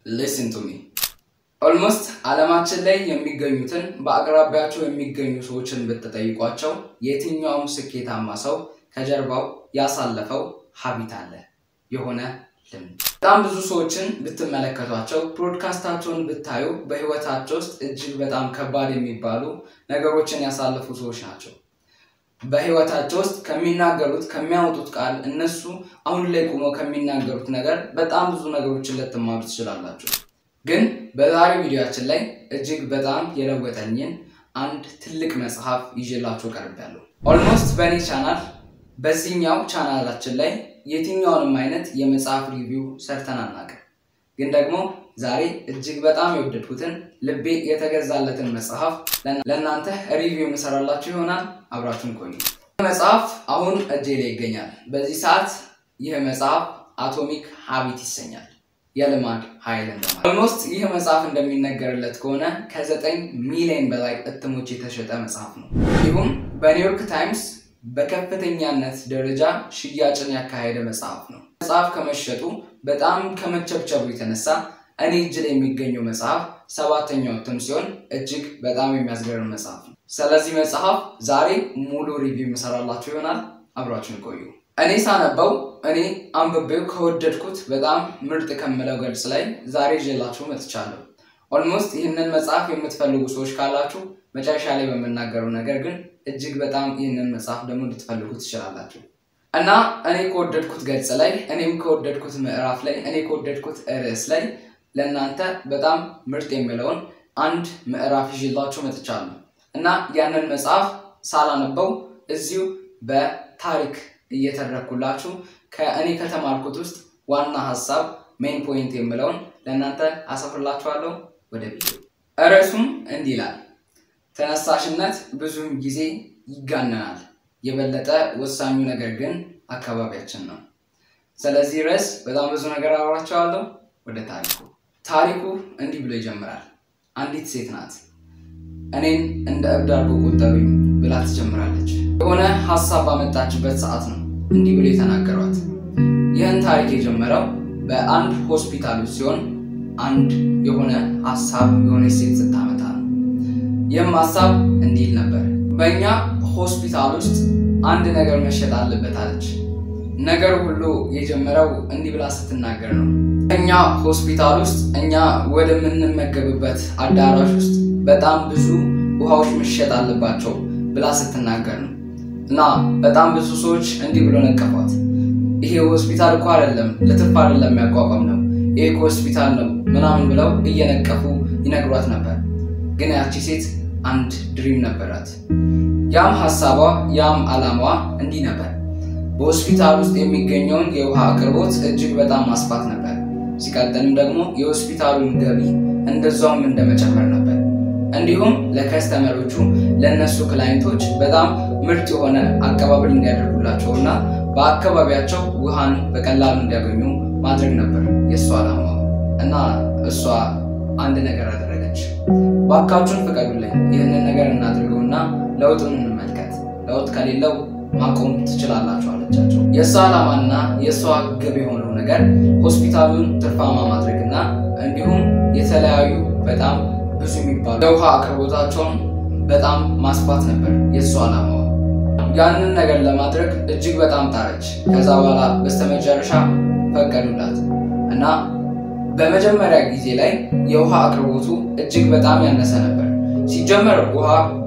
ሊስን ቱ ሚ ኦልሞስት ዓለማችን ላይ የሚገኙትን በአቅራቢያቸው የሚገኙ ሰዎችን ብትጠይቋቸው የትኛውም ስኬታማ ሰው ከጀርባው ያሳለፈው ሀቢት አለ፣ የሆነ ልምድ። በጣም ብዙ ሰዎችን ብትመለከቷቸው፣ ፕሮድካስታቸውን ብታዩ በህይወታቸው ውስጥ እጅግ በጣም ከባድ የሚባሉ ነገሮችን ያሳለፉ ሰዎች ናቸው። በህይወታቸው ውስጥ ከሚናገሩት ከሚያወጡት ቃል እነሱ አሁን ላይ ቆመው ከሚናገሩት ነገር በጣም ብዙ ነገሮችን ልትማሩ ትችላላችሁ። ግን በዛሬ ቪዲዮችን ላይ እጅግ በጣም የለወጠኝን አንድ ትልቅ መጽሐፍ ይዤላችሁ ቀርቤያለሁ። ኦልሞስት በእኔ ቻናል በዚህኛው ቻናላችን ላይ የትኛውንም አይነት የመጽሐፍ ሪቪው ሰርተን አናውቅም። ግን ደግሞ ዛሬ እጅግ በጣም የወደድኩትን ልቤ የተገዛለትን መጽሐፍ ለእናንተ ሪቪው የምሰራላችሁ ይሆናል። አብራችሁን ቆዩ። መጽሐፍ አሁን እጄ ላይ ይገኛል። በዚህ ሰዓት ይህ መጽሐፍ አቶሚክ ሀቢት ይሰኛል። የልማድ ኃይል እንደማለት። ኦልሞስት ይህ መጽሐፍ እንደሚነገርለት ከሆነ ከዘጠኝ ሚሊዮን በላይ እትሞች የተሸጠ መጽሐፍ ነው። እንዲሁም በኒውዮርክ ታይምስ በከፍተኛነት ደረጃ ሽያጭን ያካሄደ መጽሐፍ ነው። መጽሐፍ ከመሸጡ በጣም ከመቸብቸቡ የተነሳ እኔ እጅ ላይ የሚገኘው መጽሐፍ ሰባተኛው እትም ሲሆን እጅግ በጣም የሚያስገርም መጽሐፍ ነው። ስለዚህ መጽሐፍ ዛሬ ሙሉ ሪቪው የምሰራላችሁ ይሆናል። አብራችሁን ቆዩ። እኔ ሳነበው እኔ አንብቤው ከወደድኩት በጣም ምርጥ ከምለው ገልጽ ላይ ዛሬ ይዤላችሁ መጥቻለሁ። ኦልሞስት ይህንን መጽሐፍ የምትፈልጉ ሰዎች ካላችሁ መጨረሻ ላይ በምናገረው ነገር ግን እጅግ በጣም ይህንን መጽሐፍ ደግሞ ልትፈልጉ ትችላላችሁ እና እኔ ከወደድኩት ገጽ ላይ እኔም ከወደድኩት ምዕራፍ ላይ እኔ ከወደድኩት ርዕስ ላይ ለእናንተ በጣም ምርጥ የሚለውን አንድ ምዕራፍ ይዤላችሁ መጥቻለሁ እና ያንን መጽሐፍ ሳላነበው እዚሁ በታሪክ እየተረኩላችሁ ከእኔ ከተማርኩት ውስጥ ዋና ሀሳብ ሜን ፖይንት የምለውን ለእናንተ አሰፍርላችኋለሁ። ወደ ቪዲዮ ርዕሱም እንዲህ ይላል፣ ተነሳሽነት ብዙውን ጊዜ ይጋነናል፣ የበለጠ ወሳኙ ነገር ግን አካባቢያችን ነው። ስለዚህ ርዕስ በጣም ብዙ ነገር አወራቸዋለሁ። ወደ ታሪኩ ታሪኩ እንዲህ ብሎ ይጀምራል። አንዲት ሴት ናት። እኔን እንደ እብድ አድርጎ ቆጠሩኝ ብላ ትጀምራለች። የሆነ ሀሳብ ባመጣችበት ሰዓት ነው እንዲህ ብሎ የተናገሯት። ይህን ታሪክ የጀመረው በአንድ ሆስፒታል ውስጥ ሲሆን አንድ የሆነ ሀሳብ የሆነች ሴት ስታመጣ ነው። ይህም ሀሳብ እንዲል ነበር፣ በእኛ ሆስፒታል ውስጥ አንድ ነገር መሸጥ አለበት አለች። ነገሩ ሁሉ የጀመረው እንዲህ ብላ ስትናገር ነው። እኛ ሆስፒታል ውስጥ እኛ ወደምንመገብበት አዳራሽ ውስጥ በጣም ብዙ ውሃዎች መሸጥ አለባቸው ብላ ስትናገር ነው። እና በጣም ብዙ ሰዎች እንዲህ ብሎ ነቀፏት። ይሄ ሆስፒታል እኮ አይደለም ለትርፍ አይደለም የሚያቋቋም ነው፣ ይሄ ሆስፒታል ነው ምናምን ብለው እየነቀፉ ይነግሯት ነበር። ግን ያቺ ሴት አንድ ድሪም ነበራት። ያም ሀሳቧ ያም ዓላማዋ እንዲህ ነበር በሆስፒታል ውስጥ የሚገኘውን የውሃ አቅርቦት እጅግ በጣም ማስፋት ነበር። ሲቀጥልም ደግሞ የሆስፒታሉን ገቢ እንደዛውም እንደመጨመር ነበር። እንዲሁም ለከስተመሮቹ ለእነሱ ክላይንቶች በጣም ምርጥ የሆነ አቀባበል እንዲያደርጉላቸው እና በአካባቢያቸው ውሃን በቀላሉ እንዲያገኙ ማድረግ ነበር የእሷ ዓላማ እና እሷ አንድ ነገር አደረገች። ባካችሁን ፍቀዱልኝ፣ ይህንን ነገር እናድርገውና ለውጡን እንመልከት። ለውጥ ከሌለው ማቆም ትችላላችሁ አለቻቸው። የእሷ ዓላማና የእሷ ግብ የሆነው ነገር ሆስፒታሉን ትርፋማ ማድረግና እንዲሁም የተለያዩ በጣም ብዙ የሚባሉ የውሃ አቅርቦታቸውን በጣም ማስፋት ነበር የእሷ ዓላማዋ። ያንን ነገር ለማድረግ እጅግ በጣም ጣረች። ከዛ በኋላ በስተመጨረሻ ፈቀዱላት እና በመጀመሪያ ጊዜ ላይ የውሃ አቅርቦቱ እጅግ በጣም ያነሰ ነበር። ሲጀመር ውሃ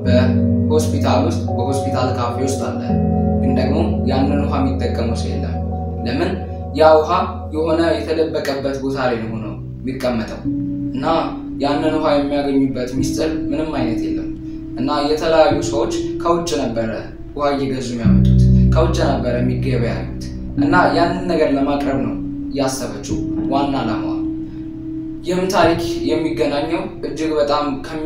በሆስፒታል ውስጥ በሆስፒታል ካፌ ውስጥ አለ፣ ግን ደግሞ ያንን ውሃ የሚጠቀመው ሰው የለም። ለምን? ያ ውሃ የሆነ የተደበቀበት ቦታ ላይ ሆኖ የሚቀመጠው እና ያንን ውሃ የሚያገኙበት ሚስጥር ምንም አይነት የለም እና የተለያዩ ሰዎች ከውጭ ነበረ ውሃ እየገዙ የሚያመጡት ከውጭ ነበረ የሚገበያዩት እና ያንን ነገር ለማቅረብ ነው ያሰበችው ዋና ዓላማዋ። ይህም ታሪክ የሚገናኘው እጅግ በጣም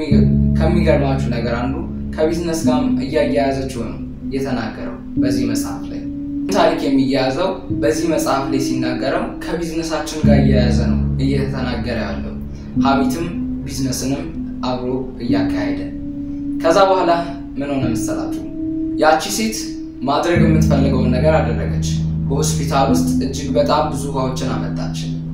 ከሚገርማችሁ ነገር አንዱ ከቢዝነስ ጋርም እያያያዘችው ነው የተናገረው በዚህ መጽሐፍ ላይ። ታሪክ የሚያያዘው በዚህ መጽሐፍ ላይ ሲናገረው ከቢዝነሳችን ጋር እያያዘ ነው እየተናገረ ያለው ሀቢትም ቢዝነስንም አብሮ እያካሄደ ከዛ በኋላ ምን ሆነ መሰላችሁ? ያቺ ሴት ማድረግ የምትፈልገውን ነገር አደረገች። በሆስፒታል ውስጥ እጅግ በጣም ብዙ ውሃዎችን አመጣች።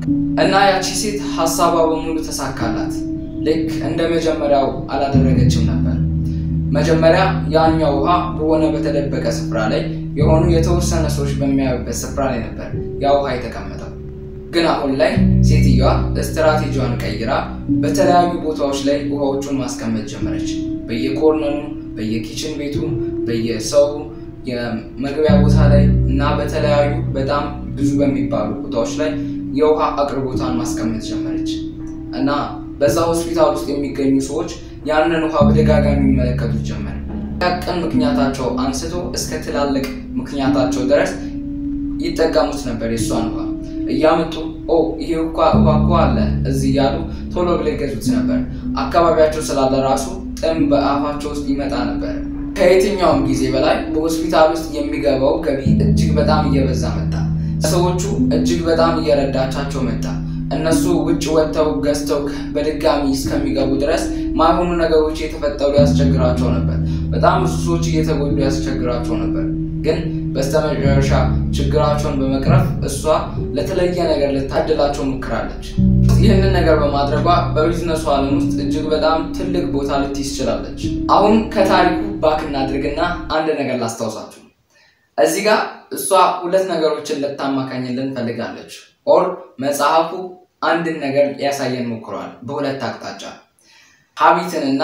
እና ያቺ ሴት ሀሳቧ በሙሉ ተሳካላት። ልክ እንደ መጀመሪያው አላደረገችም ነበር። መጀመሪያ ያኛው ውሃ በሆነ በተደበቀ ስፍራ ላይ የሆኑ የተወሰነ ሰዎች በሚያዩበት ስፍራ ላይ ነበር ያ ውሃ የተቀመጠው። ግን አሁን ላይ ሴትዮዋ ስትራቴጂዋን ቀይራ በተለያዩ ቦታዎች ላይ ውሃዎቹን ማስቀመጥ ጀመረች። በየኮርነሩ፣ በየኪችን ቤቱ፣ በየሰው የመግቢያ ቦታ ላይ እና በተለያዩ በጣም ብዙ በሚባሉ ቦታዎች ላይ የውሃ አቅርቦቷን ማስቀመጥ ጀመረች እና በዛ ሆስፒታል ውስጥ የሚገኙ ሰዎች ያንን ውሃ በደጋጋሚ የሚመለከቱት ጀመረ። ቀን ምክንያታቸው አንስቶ እስከ ትላልቅ ምክንያታቸው ድረስ ይጠቀሙት ነበር። የእሷን ውሃ እያመጡ ኦ ይሄ ውሃ እኮ አለ እዚህ እያሉ ቶሎ ብለው ይገዙት ነበር። አካባቢያቸው ስላለ ራሱ ጥም በአፋቸው ውስጥ ይመጣ ነበር። ከየትኛውም ጊዜ በላይ በሆስፒታል ውስጥ የሚገባው ገቢ እጅግ በጣም እየበዛ መጣ። ሰዎቹ እጅግ በጣም እየረዳቻቸው መጣ። እነሱ ውጭ ወጥተው ገዝተው በድጋሚ እስከሚገቡ ድረስ ማይሆኑ ነገሮች የተፈጠሩ ያስቸግራቸው ነበር። በጣም ብዙ ሰዎች እየተጎዱ ያስቸግራቸው ነበር። ግን በስተመጨረሻ ችግራቸውን በመቅረፍ እሷ ለተለየ ነገር ልታድላቸው ሞክራለች። ይህንን ነገር በማድረጓ በቢዝነሱ ዓለም ውስጥ እጅግ በጣም ትልቅ ቦታ ልትይዝ ችላለች። አሁን ከታሪኩ ባክ እናድርግና አንድ ነገር ላስታውሳችሁ። እዚህ ጋር እሷ ሁለት ነገሮችን ልታማካኝልን ፈልጋለች። ኦር መጽሐፉ አንድን ነገር ሊያሳየን ሞክረዋል በሁለት አቅጣጫ ሀቢትንና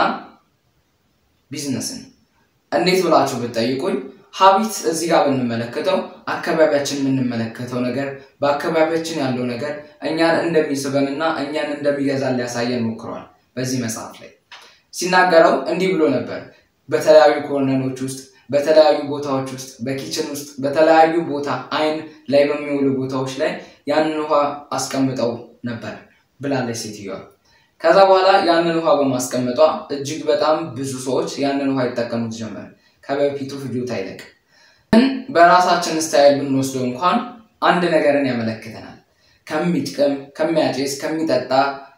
ቢዝነስን። እንዴት ብላችሁ ብትጠይቁኝ ሀቢት እዚህ ጋር ብንመለከተው አካባቢያችን የምንመለከተው ነገር በአካባቢያችን ያለው ነገር እኛን እንደሚስበንና እኛን እንደሚገዛን ሊያሳየን ሞክረዋል። በዚህ መጽሐፍ ላይ ሲናገረው እንዲህ ብሎ ነበር። በተለያዩ ኮርነሮች ውስጥ፣ በተለያዩ ቦታዎች ውስጥ፣ በኪችን ውስጥ፣ በተለያዩ ቦታ አይን ላይ በሚውሉ ቦታዎች ላይ ያንን ውሃ አስቀምጠው ነበር ብላለች ሴትዮዋ። ከዛ በኋላ ያንን ውሃ በማስቀመጧ እጅግ በጣም ብዙ ሰዎች ያንን ውሃ ይጠቀሙት ጀመር። ከበፊቱ ፍጆታ ይልቅ ግን በራሳችን ስታይል ብንወስደው እንኳን አንድ ነገርን ያመለክተናል። ከሚጥቅም፣ ከሚያጨስ፣ ከሚጠጣ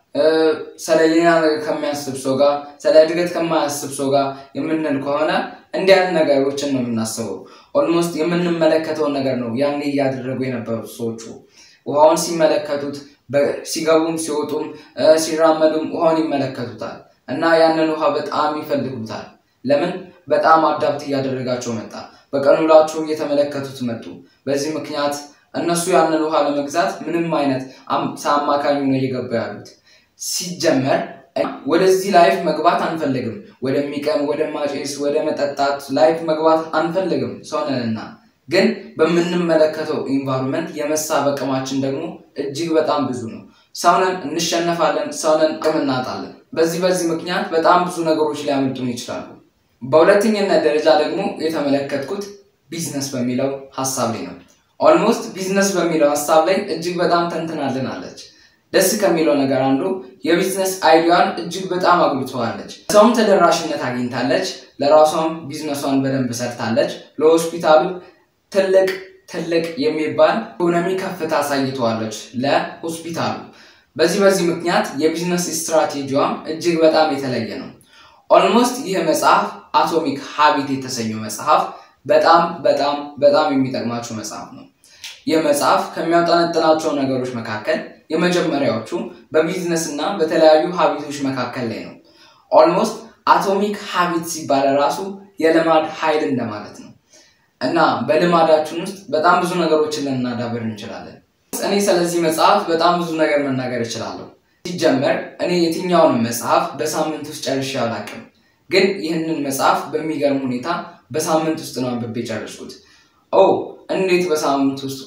ስለሌላ ነገር ከሚያስብ ሰው ጋር ስለ እድገት ከማያስብ ሰው ጋር የምንል ከሆነ እንዲህ አይነት ነገሮችን ነው የምናስበው። ኦልሞስት የምንመለከተውን ነገር ነው ያኔ እያደረጉ የነበሩት ሰዎቹ ውሃውን ሲመለከቱት ሲገቡም ሲወጡም ሲራመዱም ውሃውን ይመለከቱታል እና ያንን ውሃ በጣም ይፈልጉታል። ለምን? በጣም አዳፕት እያደረጋቸው መጣ። በቀን ውሏቸው እየተመለከቱት መጡ። በዚህ ምክንያት እነሱ ያንን ውሃ ለመግዛት ምንም አይነት ሳማካኙ ነው እየገቡ ያሉት። ሲጀመር ወደዚህ ላይፍ መግባት አንፈልግም። ወደሚቀም፣ ወደ ማጨስ፣ ወደ መጠጣት ላይፍ መግባት አንፈልግም ሰውነንና ግን በምንመለከተው ኢንቫይሮንመንት የመሳብ አቅማችን ደግሞ እጅግ በጣም ብዙ ነው። ሰውነን እንሸነፋለን፣ ሰውነን አቅም እናጣለን። በዚህ በዚህ ምክንያት በጣም ብዙ ነገሮች ሊያመልጡን ይችላሉ። በሁለተኛነት ደረጃ ደግሞ የተመለከትኩት ቢዝነስ በሚለው ሀሳብ ላይ ነው። ኦልሞስት ቢዝነስ በሚለው ሀሳብ ላይ እጅግ በጣም ተንትናልናለች። ደስ ከሚለው ነገር አንዱ የቢዝነስ አይዲያን እጅግ በጣም አጉልተዋለች። ሰውም ተደራሽነት አግኝታለች። ለራሷም ቢዝነሷን በደንብ ሰርታለች። ለሆስፒታሉ ትልቅ ትልቅ የሚባል ኢኮኖሚ ከፍታ አሳይተዋለች ለሆስፒታሉ። በዚህ በዚህ ምክንያት የቢዝነስ ስትራቴጂዋም እጅግ በጣም የተለየ ነው። ኦልሞስት ይህ መጽሐፍ አቶሚክ ሀቢት የተሰኘው መጽሐፍ በጣም በጣም በጣም የሚጠቅማቸው መጽሐፍ ነው። ይህ መጽሐፍ ከሚያጠነጥናቸው ነገሮች መካከል የመጀመሪያዎቹ በቢዝነስ እና በተለያዩ ሀቢቶች መካከል ላይ ነው። ኦልሞስት አቶሚክ ሀቢት ሲባል ራሱ የልማድ ኃይል እንደማለት ነው እና በልማዳችን ውስጥ በጣም ብዙ ነገሮችን ልናዳብር እንችላለን። እኔ ስለዚህ መጽሐፍ በጣም ብዙ ነገር መናገር እችላለሁ። ሲጀመር እኔ የትኛውንም መጽሐፍ በሳምንት ውስጥ ጨርሼ አላውቅም። ግን ይህንን መጽሐፍ በሚገርም ሁኔታ በሳምንት ውስጥ ነው አንብቤ ጨረስኩት። ኦ እንዴት በሳምንት ውስጥ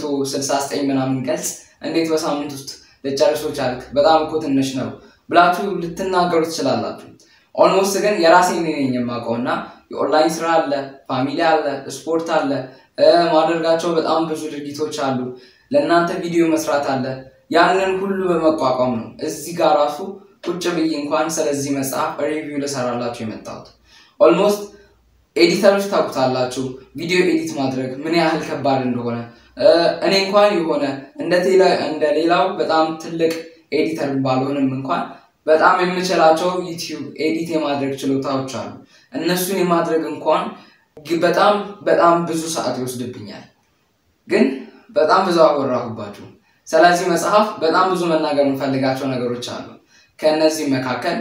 269 ምናምን ገጽ እንዴት በሳምንት ውስጥ ልጨርሶ ቻልክ? በጣም እኮ ትንሽ ነው ብላችሁ ልትናገሩ ትችላላችሁ። ኦልሞስት ግን የራሴን ነኝ የማውቀው እና የኦንላይን ስራ አለ፣ ፋሚሊ አለ፣ ስፖርት አለ፣ ማደርጋቸው በጣም ብዙ ድርጊቶች አሉ። ለእናንተ ቪዲዮ መስራት አለ። ያንን ሁሉ በመቋቋም ነው እዚህ ጋር ራሱ ቁጭ ብዬ እንኳን ስለዚህ መጽሐፍ ሪቪው ልሰራላችሁ የመጣሁት። ኦልሞስት ኤዲተሮች ታውቁታላችሁ፣ ቪዲዮ ኤዲት ማድረግ ምን ያህል ከባድ እንደሆነ። እኔ እንኳን የሆነ እንደ ሌላው በጣም ትልቅ ኤዲተር ባልሆንም እንኳን በጣም የምችላቸው ዩቲዩብ ኤዲት የማድረግ ችሎታዎች አሉ። እነሱን የማድረግ እንኳን በጣም በጣም ብዙ ሰዓት ይወስድብኛል። ግን በጣም ብዙ አወራሁባችሁ። ስለዚህ መጽሐፍ በጣም ብዙ መናገር የምፈልጋቸው ነገሮች አሉ። ከእነዚህ መካከል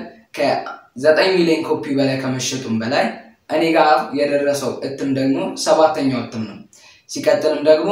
ከዘጠኝ ሚሊዮን ኮፒ በላይ ከመሸጡም በላይ እኔ ጋር የደረሰው እትም ደግሞ ሰባተኛው እትም ነው። ሲቀጥልም ደግሞ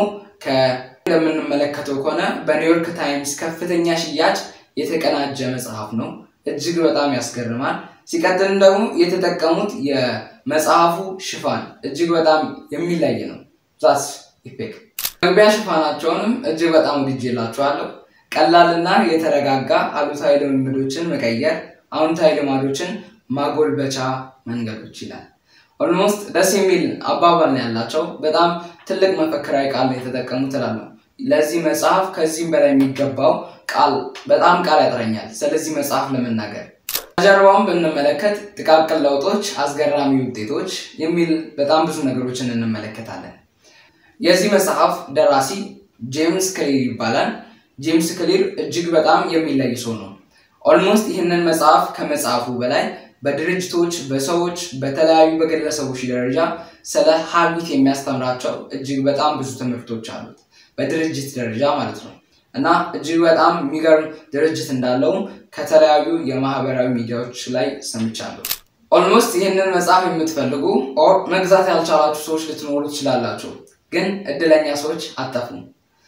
እንደምንመለከተው ከሆነ በኒውዮርክ ታይምስ ከፍተኛ ሽያጭ የተቀናጀ መጽሐፍ ነው። እጅግ በጣም ያስገርማል። ሲቀጥልም ደግሞ የተጠቀሙት የመጽሐፉ ሽፋን እጅግ በጣም የሚለይ ነው። ዛስ ኢፌክት መግቢያ ሽፋናቸውንም እጅግ በጣም ወድጄላቸዋለሁ። ቀላልና የተረጋጋ አሉታዊ ልምምዶችን መቀየር፣ አዎንታዊ ልማዶችን ማጎልበቻ መንገዶች ይላል። ኦልሞስት ደስ የሚል አባባል ነው ያላቸው። በጣም ትልቅ መፈክራዊ ቃል ነው የተጠቀሙት እላለሁ። ለዚህ መጽሐፍ ከዚህም በላይ የሚገባው ቃል በጣም ቃል ያጥረኛል ስለዚህ መጽሐፍ ለመናገር። ከጀርባውን ብንመለከት ጥቃቅን ለውጦች፣ አስገራሚ ውጤቶች የሚል በጣም ብዙ ነገሮችን እንመለከታለን። የዚህ መጽሐፍ ደራሲ ጄምስ ክሊር ይባላል። ጄምስ ክሊር እጅግ በጣም የሚለይ ሰው ነው። ኦልሞስት ይህንን መጽሐፍ ከመጽሐፉ በላይ በድርጅቶች፣ በሰዎች፣ በተለያዩ በግለሰቦች ደረጃ ስለ ሀቢት የሚያስተምራቸው እጅግ በጣም ብዙ ትምህርቶች አሉት። በድርጅት ደረጃ ማለት ነው እና እጅግ በጣም የሚገርም ድርጅት እንዳለውም ከተለያዩ የማህበራዊ ሚዲያዎች ላይ ሰምቻለሁ። ኦልሞስት ይህንን መጽሐፍ የምትፈልጉ ኦር መግዛት ያልቻላችሁ ሰዎች ልትኖሩ ትችላላችሁ፣ ግን እድለኛ ሰዎች አታፍኑ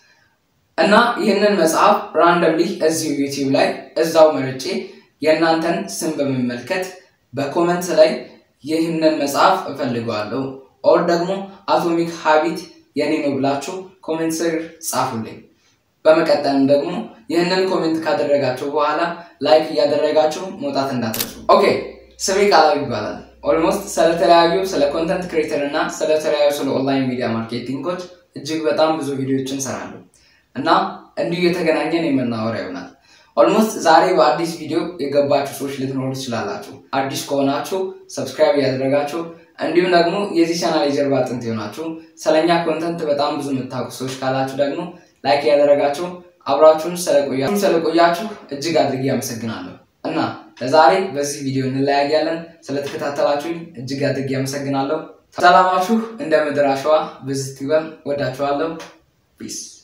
እና ይህንን መጽሐፍ ራንደምሊ እዚሁ ዩቲዩብ ላይ እዛው መርጬ የእናንተን ስም በመመልከት በኮመንት ላይ ይህንን መጽሐፍ እፈልገዋለሁ ኦር ደግሞ አቶሚክ ሀቢት የኔ ነው ብላችሁ ኮሜንት ስር ጻፉልኝ። በመቀጠልም ደግሞ ይህንን ኮሜንት ካደረጋችሁ በኋላ ላይክ እያደረጋችሁ መውጣት እንዳትረሱ። ኦኬ፣ ስሜ ቃላዊ ይባላል። ኦልሞስት ስለተለያዩ ስለ ኮንተንት ክሬተር እና ስለተለያዩ ስለ ኦንላይን ሚዲያ ማርኬቲንጎች እጅግ በጣም ብዙ ቪዲዮዎችን ሰራለሁ እና እንዲሁ የተገናኘን የምናወራ ይሆናል። ኦልሞስት ዛሬ በአዲስ ቪዲዮ የገባችሁ ሰዎች ልትኖሩ ትችላላችሁ። አዲስ ከሆናችሁ ሰብስክራይብ እያደረጋችሁ እንዲሁም ደግሞ የዚህ ቻናል የጀርባ አጥንት የሆናችሁ ስለኛ ኮንተንት በጣም ብዙ የምታውቁ ሰዎች ካላችሁ ደግሞ ላይክ ያደረጋችሁ አብራችሁን ስለቆያችሁ እጅግ አድርጌ አመሰግናለሁ እና ለዛሬ በዚህ ቪዲዮ እንለያያለን። ስለተከታተላችሁኝ እጅግ አድርጌ አመሰግናለሁ። ሰላማችሁ እንደ ምድር አሸዋ ብዝት ይበል። ወዳችኋለሁ። ፒስ